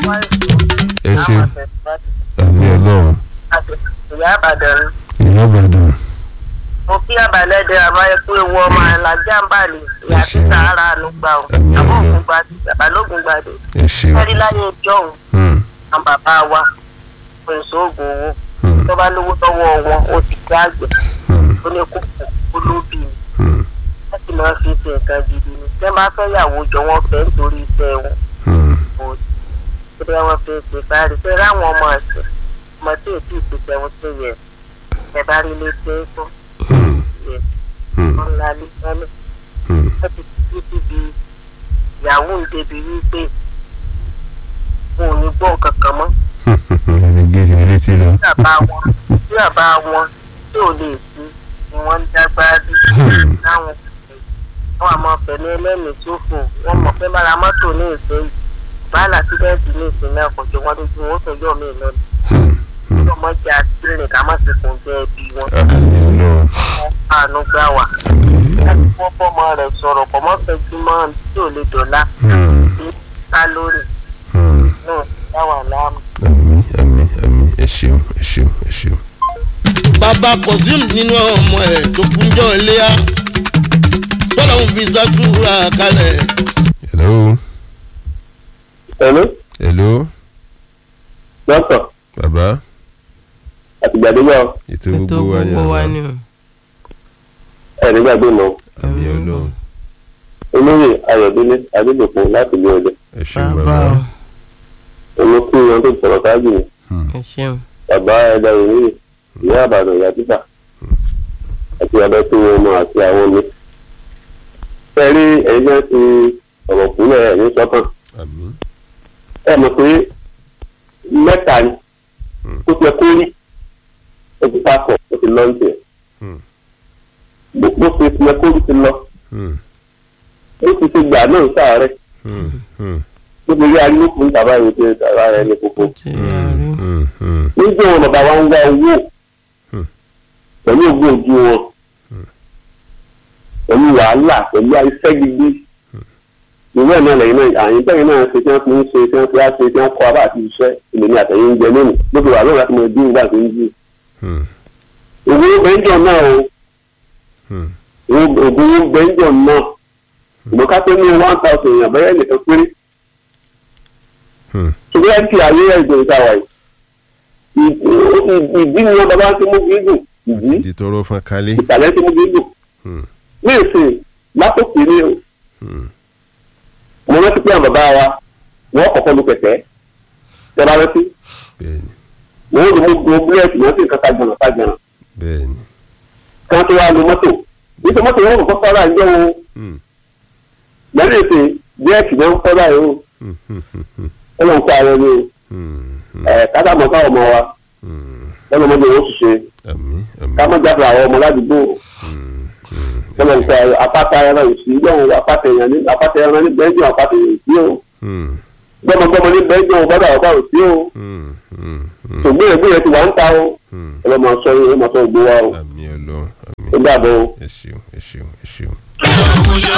ẹ ṣe àmì ọlọ́run ìyá àbàdàn ìyá ìbàdàn mo kí àbálẹ́dẹ àbáyẹ̀kú ewu ọmọ alájà ń bàlẹ̀ ìyá Ẹ ṣeun. títà ara àánú gbà ó Àmín, àbọ̀ àmín. ògùn gbàdé àbálògùn gbàdé ẹ ṣe ẹ̀rí láyé ìjọ òun Hmm, àwọn bàbá wa kò èso oògùn owó hmm, tó bá lówó lọ́wọ́ wọn ó ti gbé àgbẹ̀ hmm, ó ní kókò olóbì ni hmm, wọ́n sì máa fi ṣe nǹkan gidi ni tẹ́ bá fẹ́ yàwó jọ wọ́n fẹ́ nítorí iṣẹ́ wọn hmm. kò sí bí wọ́n fi ṣe kárí tẹ́ ráwọn ọmọ ẹ̀sìn ọmọ tí èsì ìpèsè wọn ṣe yẹ ẹ bá rí ilé tẹ́ fún Hmm, yẹ hmm, wọn ńlá ní sẹ́lẹ̀ hmm. wọ́n ti fi síbi ìyàwó ìdèbí wípé wọn ò ní gbọ́ kankan mọ́ ẹ ti gé ìsinmi létí lọ. tí àbá wọn tí àbá wọn tí ò lè sí ni wọ́n ń dágbára bí Hmm. láwọn wọn àmọ́ pẹ̀lú ẹlẹ́mìí ṣòfò wọ́n mọ̀ pé bára mọ́tò ní ìsẹ́yìn báàlà sídẹ́ẹ̀tì ní ìsìn náà kò jọ wọn lójú wọn ó tọ́jú mi lọ́nà Hmm, hmm. tí ọmọ jẹ́ àtìlẹ̀ ká má ti kùn jẹ́ ẹbí wọn àmì ọlọ́run wọn àánú gbà wá àmì láti àmì. fọ́ bọ́mọ rẹ̀ sọ̀rọ̀ kọ́ mọ́ fẹ́jú mọ́ tí ò lè dọ̀la Hmm, ní kálórì hmm. náà dá wà láàmú. àmì àmì àmì ẹ ṣeun ẹ ṣeun ẹ ṣeun. bàbá kọ̀sìm nínú ọmọ ẹ̀ tó kúnjọ́ iléyà tọ́lọ́hún fi sàtúrà kalẹ̀. hello Hello, hello dọ́kítọ̀ bàbá àtìgbàdégbà ètò ètò gbogbo wa ni gbogbo wa àbá ni o. ẹ̀rí gbàgbé mọ́ àmì ọlọ́run olóyè ayọ̀délé adédọ̀kun láti ilé ọdẹ ẹ ṣeun bàbá bàbá. o olókù wọn tó sọ̀rọ̀ káàdì ni Hmm, ẹ ṣeun. bàbá ẹ̀dá ìròyìn ìyá àbàdàn ìyá títà àti abẹ́ tó wọn mọ àti àwọn mi. fẹ́rí ẹ̀yin náà ti ọ̀rọ̀ fúnlẹ̀ ẹ̀yìn sọ́kàn àmì ẹ mọ̀ pé mẹ́ta ni Hmm. ó ti ẹ kó rí ó ti sákọ̀ ó ti lọ́ǹtì ẹ̀ Hmm. bó bó ṣe ti ẹ kó rí ti lọ Hmm, ó ti ti gbà náà sáàárẹ̀ hmm, hmm, ó ti rí ariwo fún bàbá yìí pé bàbá rẹ̀ ní kókó. ṣe àárí. hmm, hmm. nígbà wọn bàbá wa ń wá owó Hmm. pẹ̀lú ògùn ojú wọn pẹ̀lú wàhálà pẹ̀lú iṣẹ́ gbígbé ìwé ẹ̀ náà lẹ́yìn náà àyìn tẹ́yìn náà ṣe tí wọ́n fi ń ṣe tí wọ́n fi á ṣe tí wọ́n kọ́ abá àti iṣẹ́ ilé ní àtẹ̀yìn ń jẹ lónìí lókè wà lóòrùn láti mọ ẹbí nígbà tó ń jí. Hmm, ògùn bẹ́ńjọ náà o hmm, ògùn bẹ́ńjọ náà ìmọ̀ ká tó ní one thousand èèyàn bẹ́ẹ̀ nìkan péré hmm. ṣùgbọ́n ẹ̀ ti ayé ẹ̀jẹ̀ ìtawà yìí ìdí ni wọn bàbá ti mú gígùn ìdí di tọrọ fún kálí. ìsàlẹ̀ ti mú gígùn Hmm, ní ìsìn látòkè ní o hmm, mo rántí pé àwọn bàbá wa wọ́n kọ́kọ́ lu kẹ̀kẹ́ tẹ́lá rántí bẹ́ẹ̀ni wọ́n ó lu mú búrẹ́ẹ̀tì wọ́n sì ń kọ́ta jọ̀nà ká jọ̀nà bẹ́ẹ̀ni. kí wọ́n tó wá lu mọ́tò nítorí mọ́tò wọn kọ́kọ́ fọ́ra ìjọ wo Hmm, lẹ́yìn ìsìn búrẹ́ẹ̀tì náà ń fọ́ra yìí o hmm, hmm, hmm, hmm, ó lọ́n kó àwọn ni o hmm, hmm, ẹ̀ kájà mọ́ káwọn ọmọ wa hmm. lọ́nà ọmọdé wọn sì ṣe àmì àmì. ká mọ́ jáde àwọn ọmọ ládùúgbò Hmm, hmm, lọ́nà ìfẹ́ apáta ẹran ìsìn yọ̀hún apáta ẹran ní apáta ẹran ní bẹ́ẹ̀jì apáta ẹran ìsìn o hmm, gbọ́mọgbọ́mọ ní bẹ́ẹ̀jì ọ̀gbọ́dọ̀ ọ̀gbọ́dọ̀ òsì o hmm, hmm, hmm, ṣùgbọ́n ẹgbẹ́ ti wà ń ta o hmm. ẹ lọ́ máa sọ yín ẹ máa sọ ògbó wa o àmì ọlọ́run àmì ó dàbọ̀ o. ẹ ṣeun ẹ ṣeun ẹ ṣeun. ọmọ yẹn